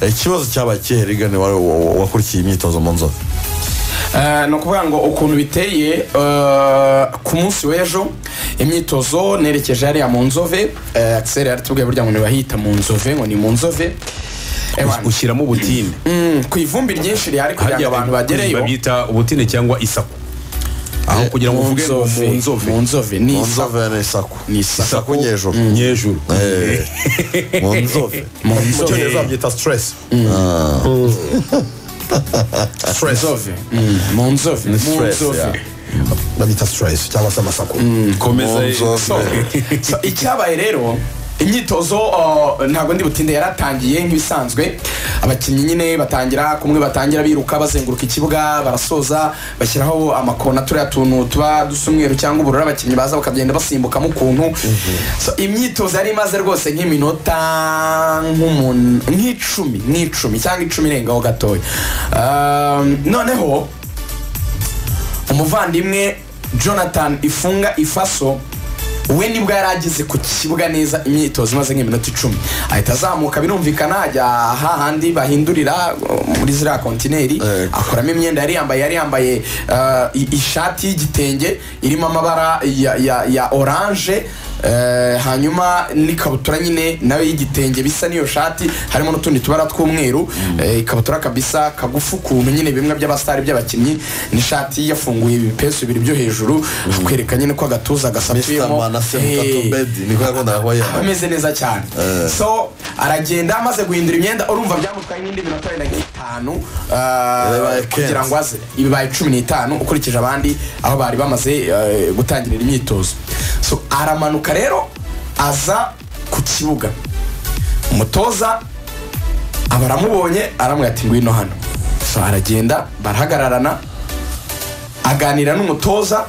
ikibazo cyabaye kihe rigane wari wakurikiye imyitozo mu nzozi Eh, ni ukuvuga ngo ukuntu biteye eh, ku munsi w'ejo imyitozo nerekeje hariya mu nzove eh, akiseri yaratubwiye burya ngo ntibahita mu nzove ngo ni mu nzove Eh, wa- ushyiramo ubutine Mm, ku ivumbi ryinshi rihari kugira ngo hariya abantu abantu bagereyo babyita ubutine cyangwa isaku aho kugira ngo mu uvuge ngo nzove mu nzove mu nzove ni mu isa- nzove ni isaku ni isa isaku nyejuru nyejuru Eh, mu nzove mu mu nzove cyongereza babyita stress stress nzove Mm, mu nzove mu stress, nzove yeah. babita stress cyangwa se amasaku komeza Mu nzove. So, so icyabaye rero imyitozo uh, ntabwo ndi butinde yaratangiye nk'ibisanzwe abakinnyi nyine batangira kumwe batangira biruka bazenguruka ikibuga barasoza bashyiraho amakona turiya tuntu tuba dusa umweru cyangwa ubururu abakinnyi baza bakagenda basimbukamo ukuntu so, imyitozo yari imaze rwose nk'iminota nk'umuntu nk'icumi nk'icumi cyangwa icumi irengaho gatoya Um, noneho umuvandimwe jonathan ifunga ifaso we nibwo yari ageze ku kibuga neza imyitozo imaze nk'iminota icumi ahita azamuka birumvikana ajya hahandi bahindurira uh, muri ziriya kontineri Eh. akuramo imyenda yari yambaye yari yambaye uh, i- ishati y'igitenge irimo amabara ya, ya, ya oranje eh, hanyuma n'ikabutura nyine nawe y'igitenge bisa n'iyo shati harimo n'utundi tubara tw'umweru eh, ikabutura kabisa kagufi ukuntu nyine bimwe by'abasitari by'abakinnyi n'ishati yafunguye ibipesu bibiri byo hejuru akwereka nyine ko agatuza mr gasatuyemo manase Eh, mukatobedi niko yakundaga kuba yambaye ameze neza cyane so aragenda amaze guhindura imyenda urumva byamutwaye nk'indi minota wenda nk'itanu ah, Bibaye kugira kenshi. ngo aze ibibaye cumi n'itanu ukurikije abandi aho bari bamaze eh, gutangirira imyitozo so aramanuka rero aza ku kibuga umutoza aba aramubonye aramubwira ati ngwino hano so aragenda barahagararana aganira n'umutoza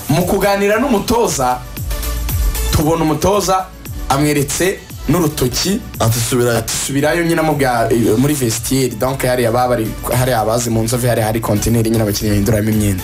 mu kuganira n'umutoza tubona umutoza amweretse n'urutoki ati subirayo subirayo nyine amubwira eh, muri vestiaire donc hariya baba bari hariya abazi mu nzove hariya hari kontineri nyine abakinnyi bahinduramo imyenda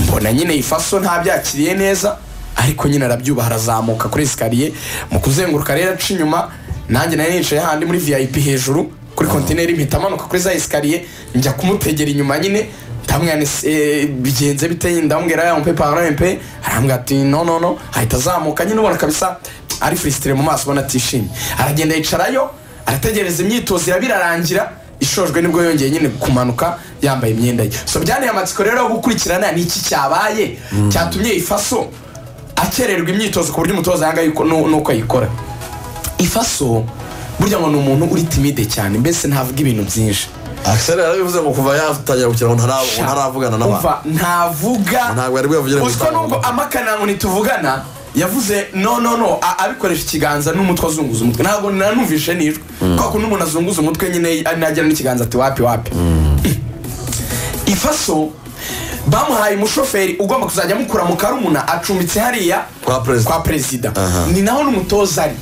mbona nyine ifaso ntabyakiriye neza ariko nyine arabyubaha arazamuka kuri esikariye mu kuzenguruka rero aca inyuma nanjye nari nicaye handi muri vip hejuru kuri kontineri mpita amanuka kuri za esikariye njya kumutegera inyuma nyine ndamwira eh, bigenze bite ndamubwira ya mpe parampe arambwira ati no no no ahita azamuka nyine ubona kabisa ari furisitire mu maso ubona atishimye aragenda yicarayo arategereza imyitozo iraba irarangira ishojwe nibwo yongeye nyine kumanuka yambaye imyenda ye so byaniye amatsiko rero yo gukurikirana ni iki cyabaye cyatumye ifaso akererwa imyitozo ku buryo umutoza yanga yuko- nu- nuko ayikora ifaso burya ngo ni umuntu uri timide cyane mbese ntavuga ibintu byinshi akiseri yarabivuze ngo kuva yatangira gukina ngo ntara- ntaravugana n'abantu Umva, ntavuga Ntabwo yari bwavugire mu Uziko nubwo amakanango nituvugana yavuze no no no a- abikoresha ikiganza n'umutwe azunguza umutwe ntabwo nanumvishe nijwe kwa kuntu umuntu azunguza umutwe nyine nagira n'ikiganza ati wapi wapi ifaso bamuhaye umushoferi ugomba kuzajya amukura mu karumuna acumbitse hariya Kwa perezida. kwa perezida ni naho n'umutoza ari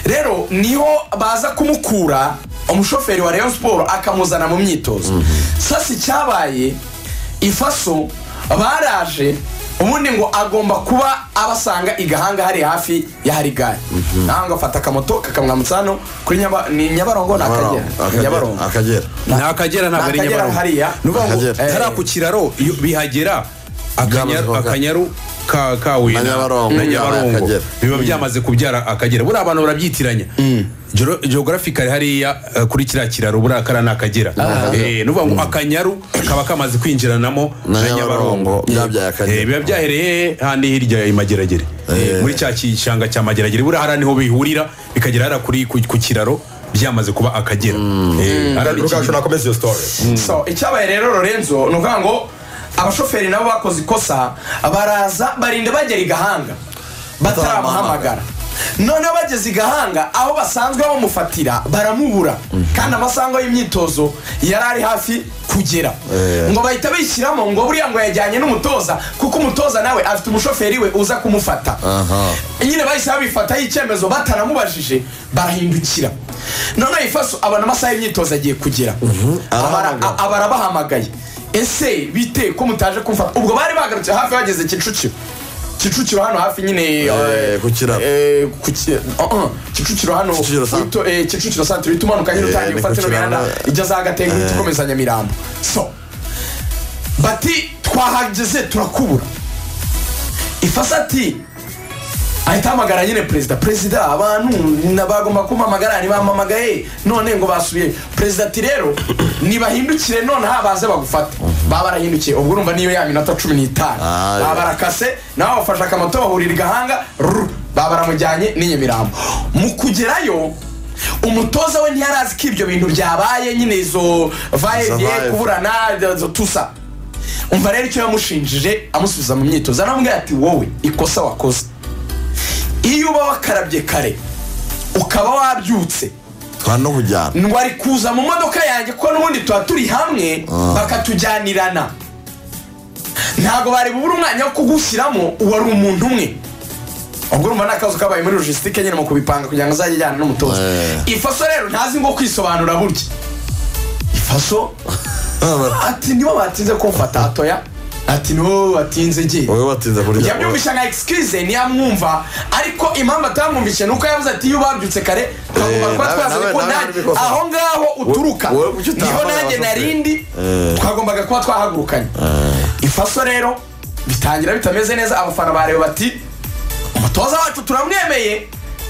rero niho baza kumukura umushoferi wa rayon siporo akamuzana mu myitozo sasa icyabaye ifaso baraje ubundi ngo agomba kuba abasanga i gahanga hari hafi y'ahari gare ntabwo afata akamoto kakamwamutsa hano kuri Nyaba- ni nyabarongo ni akagera Ni nyabarongo akagera akagera ni akagera ntabwo ari Ni Akagera nyabarongo hariya. ni ukuvuga ngo Akagera. hariya ku kiraro iyo bihagera akanyaru Byamaze akanyaru ka kahuye Na Nyabarongo. na Mm. nyabarongo Akagera. biba byamaze kubyara akagera buriya abantu barabyitiranya geographically hariya eh, kuri kiriya kiraro buriya kariya ni akagera Eh, ni ukuvuga ngo akanyaru kaba kamaze kwinjiranamo Na na Nyabarongo. nyabarongo Byabyaye Akagera. Eh, biba byahereye handi hirya i mageragere Eh, muri cya gishanga cya mageragere buriya hariya niho bihurira bikagera hariya kuri ku ku kiraro byamaze kuba akagera Eh, hariya ni rugaju ikigina. nakomeze iyo story so icyabaye rero lorenzo ni ukuvuga ngo abashoferi nabo bakoze ikosa baraza barinda bagera i gahanga bataramuhamagara noneho bageze i gahanga aho basanzwe bamufatira baramubura kandi amasaha y'imyitozo yari ari hafi kugera ngo bahita bishyiramo ngo buriya ngo yajyanye n'umutoza kuko umutoza nawe afite umushoferi we uza kumufata aha nyine bahise babifataho icyemezo bataramubajije barahindukira noneho ifaso abona amasaha y'imyitozo agiye kugera Abara- arahamagara. a- abara bahamagaye ese bite ko mutaje kumfata ubwo bari bagarutse hafi bageze kicukiro kicukiro hano hafi nyine eh, ku kiraro. eh, ku ki- uh, uh, kicukiro hano Kicukiro sa- uhita- eh, kicukiro santere uhita umanuka nyine Eh, utangiye ni gufata ku ino kiraro. mihanda ijya za gatenga uhita ukomeza nyamirambo so bati twahageze turakubura ifasi ati ahita ahamagara nyine perezida perezida abantu na- bagomba kumpamagara ntibampamagaye none ngo basubiye perezida ati rero nibahindukire nonaha baze bagufate baba barahindukiye ubwo urumva niyo ya minota cumi n'itanu Ah, baba barakase nawe bafashe akamoto bahurira i gahanga ruru, baba baramujyanye n'i nyamirambo mu kugerayo umutoza we ntiyari azi ko ibyo bintu byabaye nyine izo vaye Zabaye. kuburana izo tusa umva rero icyo yamushinjije amusubiza mu myitozo aramubwira ati wowe ikosa wakoze iyo uba wakarabye kare ukaba wabyutse twari no kujyana ngo ari kuza mu modoka yanjye kuko n'ubundi tuba turi hamwe bakatujyanirana ntabwo bari bubure umwanya wo kugushyiramo wari umuntu umwe ubwo urumva ni akazi kabaye muri logisitike nyine mu kubipanga kugira ngo azajye ajyana n'umutoza Eh. ifaso rero ntazi ngo kwisobanura burya ifaso ati nibo batinze kumfata atoya ati nibo batinze ngiye wowe batinze kurya yabyumvisha nka excuse ntiyamwumva ariko impamvu atamwumvishe ni uko yavuze ati iyo ubabyutse kare twagomba kuba nawe- twazanye nawe- ko nawe nanjye- nabikoze. aho ngaho uturuka wowe kuki utahamagara niho nanjye abashoferi? narindi Eh. twagombaga kuba twahagurukanye ifaso rero bitangira bitameze neza abafana bareba bati umutoza wacu turamwemeye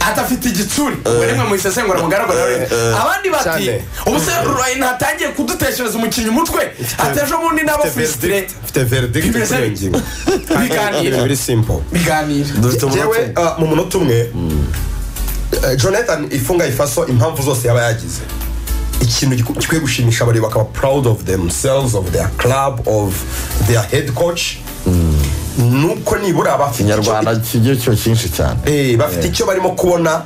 atafite igitsure ubwo rimwe mu isesengura mugaragara abandi bati Cyane. ubu se rurayini hatangiye kuduteshereza umukinnyi umutwe atejo bundi nabo fusitire mfite verdict Bimeze kuri iyo bite? ngingo biganira very simple biganira dufite Njyewe, umunota ah, mu munota umwe eh, jonathan ifunga ifaso impamvu zose yaba yagize ikintu giku- gikwiye gushimisha abareba bakaba proud of themselves of their club of their head coach nuko nibura bafite icyo- ikinyarwanda kigiye cyo cyinshi cyane Eh, bafite icyo barimo kubona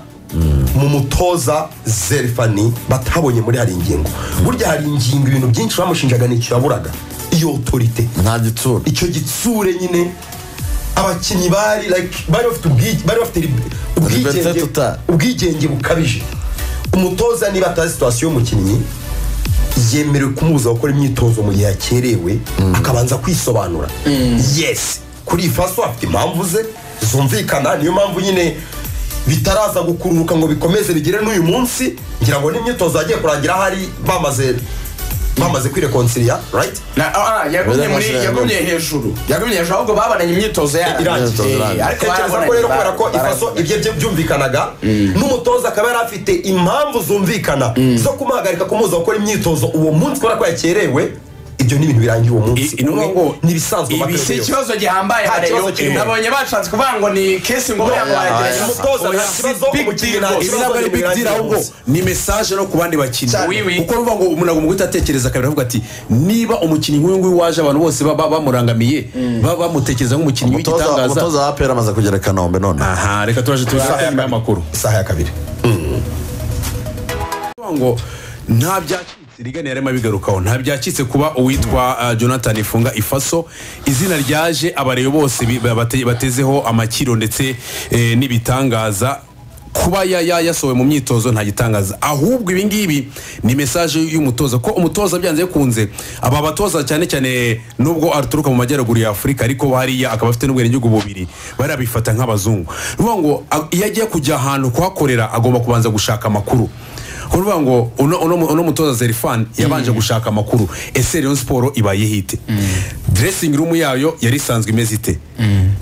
mu mutoza zerifani batabonye muri hari ingingo burya hari ingingo ibintu byinshi bamushinjaga ni yaburaga iyo otorite nta gitsura icyo gitsure nyine abakinnyi bari like bari bafite ubwige- bari bafite lib- Liberté ubwigenge totale. ubwigenge bukabije umutoza niba atazi situwasiyo y'umukinnyi yemerewe kumubuza gukora imyitozo mu gihe yakerewe akabanza kwisobanura yes kuri iyi faso afite impamvu ze zumvikana niyo mpamvu nyine bitaraza gukururuka ngo bikomeze bigere n'uyu munsi ngira ngo n'imyitozo yagiye kurangira ahari bamaze bamaze kwirekonsiriya right Na- ah, ah, yagumye muri Uburenganzira yagumye hejuru yagumye hejuru ahubwo babonanye imyitozo yabo. Irangiye. Eh, Irangiye. ariko tekereza ko barabonanye, rero kubera ko bara- ifaso bara- ibyo bye byumvikanaga n'umutoza akaba yari afite impamvu zumvikana zo kumuhagarika kumubuza gukora imyitozo uwo munsi kubera ko yakerewe ibyo ni ibintu birangiye uwo munsi I- ni ukuvuga ngo ni ibisanzwe mu ibi mateka si yose. ikibazo gihambaye Nta kibazo hariya kirimo. nabonye bashatse kuvuga ngo ni kesi ngo buriya ngo Oya, baragerageza oya. Umutoza nta Si kibazo, big umukinnyi deal nta rwose. kibazo. ibi ntabwo ari big deal ahubwo ni mesaje no ku bandi bakinnyi Cyane. Oui, oui. kuko bivuga ngo umuntu agomba guhita atekereza kabiri avuga ati niba umukinnyi nk'uyu nguyu waje abantu bose baba bamurangamiye baba bamutekereza nk'umukinnyi umutoza w'igitangaza umutoza wa apera amaze kugera i kanombe none aha reka turaje tubisaha nyuma y'amakuru isaha ya kabiri Bivuga ngo nta byacitse rigana yarimo abigarukaho nta byacitse kuba uwitwa uh, jonathan ifunga ifaso izina ryaje abarebe bose bi- bate- batezeho amakiro ndetse eh, n'ibitangaza kuba ya- ya- yasohowe mu myitozo nta gitangaza ahubwo ibi ngibi ni mesaje y'umutoza ko umutoza byanze bikunze aba batoza cyane cyane nubwo aturuka mu majyaruguru ya afurika ariko hariya akaba afite n'ubwenegihugu bubiri barabifata nk'abazungu ni ukuvuga ngo a- iyo agiye kujya ahantu kuhakorera agomba kubanza gushaka amakuru ni ukuvuga ngo uno- uno mu- uno mutoza zerifani yabanje gushaka amakuru ese rayon siporo ibayeho ite dressing room yayo yari isanzwe imeze ite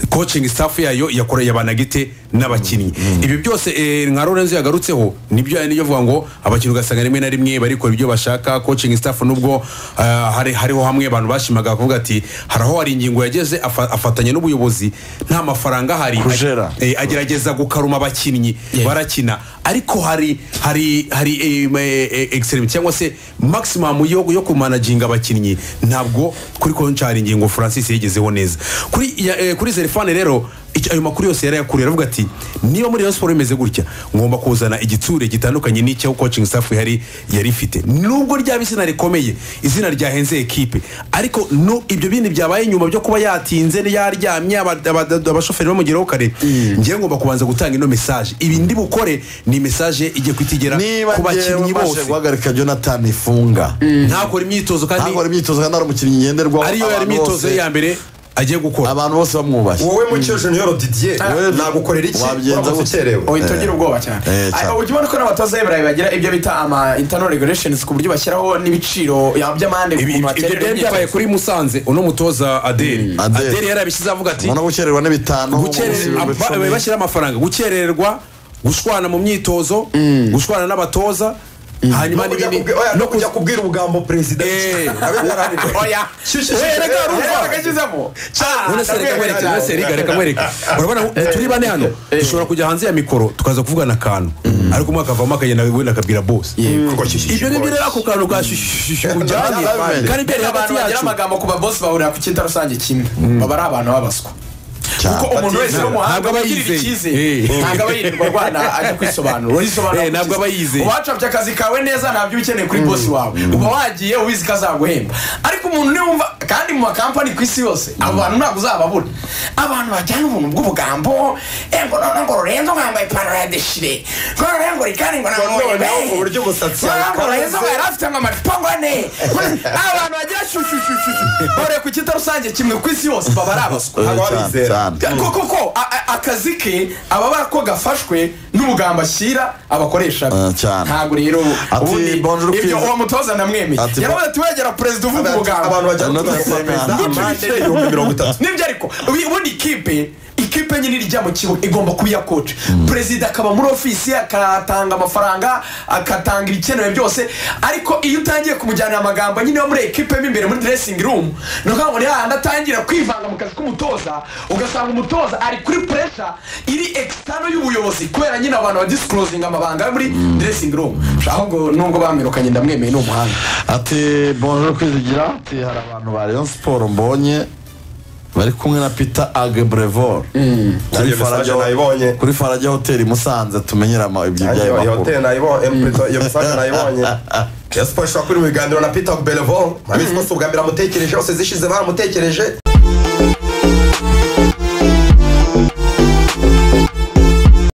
coaching staff yayo yakoreye abanagite n'abakinnyi ibi byose eh, nka lorenzo yagarutseho nibyo niyo avuga ngo abakinnyi ugasanga rimwe na rimwe barikora ibyo bashaka coaching staff nubwo ah, hari- hariho hamwe abantu bashimaga kuvuga ati hari aho hari ingingo yageze afa- afatanya n'ubuyobozi nta mafaranga ahari Kujera. Eh, agerageza gukaruma abakinnyi barakina ariko hari hari hari eh, eh, eh, extreme cyangwa se maximum yo yo kumanaginga abakinnyi ntabwo kuri konchari ingingo Francis yagezeho neza kuri ya- eh, kuri Zerfane rero icyo- ayo makuru yose yari yakuriye aravuga ati niba muri Rayon Sports imeze gutya ngomba kuzana igiture gitandukanye n'icyo coaching staff yari yari ifite nubwo ryaba izina rikomeye izina ryahenze ekipe ariko no ibyo bindi byabaye nyuma byo kuba yatinze yaryamye aba- aba- abashoferi bamugeraho kare ngewe ngomba kubanza gutanga ino mesaje ibi ndi bukore ni mesaje igiye kuhita igera niba ku ngewe bakinnyi mbashe bose guhagarika jonathan ifunga ntakora imyitozo kandi ntabwo ari imyitozo kandi ari umukinnyi ngenderwaho ariyo yari abantu imyitozo bose ye ya mbere agiye gukora abantu bose bamwubaye wowe mukiro junior didier nagukorera iki Wabigenza uramutse gute? ukerewe uhita ugira ubwoba cyane Eh, cyane. ariko ujya ubona ko n'abatoza y'iburayi bagira ibyo bita ama internal regulations ku buryo bashyiraho n'ibiciro ya- by'amande ku Ibi- kuntu ibyo bakenera byari imyitozo. byabaye kuri musanze uno mutoza adeli Adele. adeli yarabishyize avuga ati ubona gukererwa n'ibitanu gukererwa gusiba icumi. bashyira amafaranga gukererwa gushwana mu myitozo gushwana n'abatoza hanyuma no kujya n'ibindi kubwi- oya, no no kujya kubwira ubugambo perezida Eh. Abe yarananiwe. oya Shishi, shishi. Erega urumva Erega bakagezamo none se reka nkwereke none se reka reka nkwereke urabona turi bane hano dushobora kujya hanze ya mikoro tukaza kuvugana akantu ariko umwe akavamo akagenda wenda akabwira bosi Kuko shishi, shishi, ibyo ni byo boy. rero ako kantu ka shishishishi kujyanye Bavanye. kandi byari hagati abantu bagira yacu amagambo ku babosi bahurira ku cyita rusange kimwe baba ari abantu babaswa Cyane. kuko umuntu wese Ntabwo w'umuhanga aba wigirira yizeye. icyizere Eh. ntabwo aba yirirwa arwana ajya kwisobanura urisobanura Eh, ntabwo aba yizeye. wacapye akazi kawe neza ntabyo uba ukeneye kuri bosi wawe uba wagiye ubizi ko azaguhemba ariko umuntu niwumva kandi mu makampani ku isi yose abo bantu ntabwo uzababura abantu bajyana ubuntu bw'ubugambo eh, ngo noneho ngo rurenzo ngo yambaye ipantaro ya deshire ngo noneho ngo rikari ngo Ngo namuwe noneho ku buryo umusatsi yawe ngo rurenzo ngo ukanze. yari afite ngo amacupa ngo ane abantu bagira shushushushu bahuriye ku cyita rusange kimwe ku isi yose baba ari abaswa Eh, Ntabwo cyane, wabizera. cyane. ko koko a- a- akazi ke ababa ko gafashwe n'ubugambo ashyira abakoresha be. Eh, cyane. ntabwo rero Ati, ubundi bonjour, ibyo Kwiza. uwo mutoza namwemeye Ati, yaravuze ati wegera perezida uvuga abantu ubugambo bajya Ano kuvuga tase- perezida Gucci. amande ibihumbi mirongo itatu nibyo ariko ubu- ubundi ikipe ikipe nyine ijya mu kibuga igomba kuba iya koci perezida akaba muri ofisi akatanga amafaranga agatanga ibikenewe byose ariko iyo utangiye kumujyanira amagambo nyine yo muri ekipe mo imbere muri dressing room ni ukuvuga ngo ni hahandi atangira kwivanga mu kazi k'umutoza ugasanga umutoza ari kuri puresha iri ekisitano y'ubuyobozi kubera nyine abantu badisikurozinga amabanga yo muri dressing room ahubwo nubwo bamirukanye ndamwemeye ni umuhanga ati bonjour kwizigira ati hari abantu ba rayon siporo mbonye bari kumwe na peter agebrevor kuri Iyo message Farage- nayibonye. kuri farage hoteli musanze tumenyera ama- ibyo Nanjye byayo iyo makuru hoteli nayibonye em- iyo message nayibonye yasiporo ishobora kuri mu biganiro na peter belevon ntabizi ko si ubwa mbere amutekereje yose zishize baramutekereje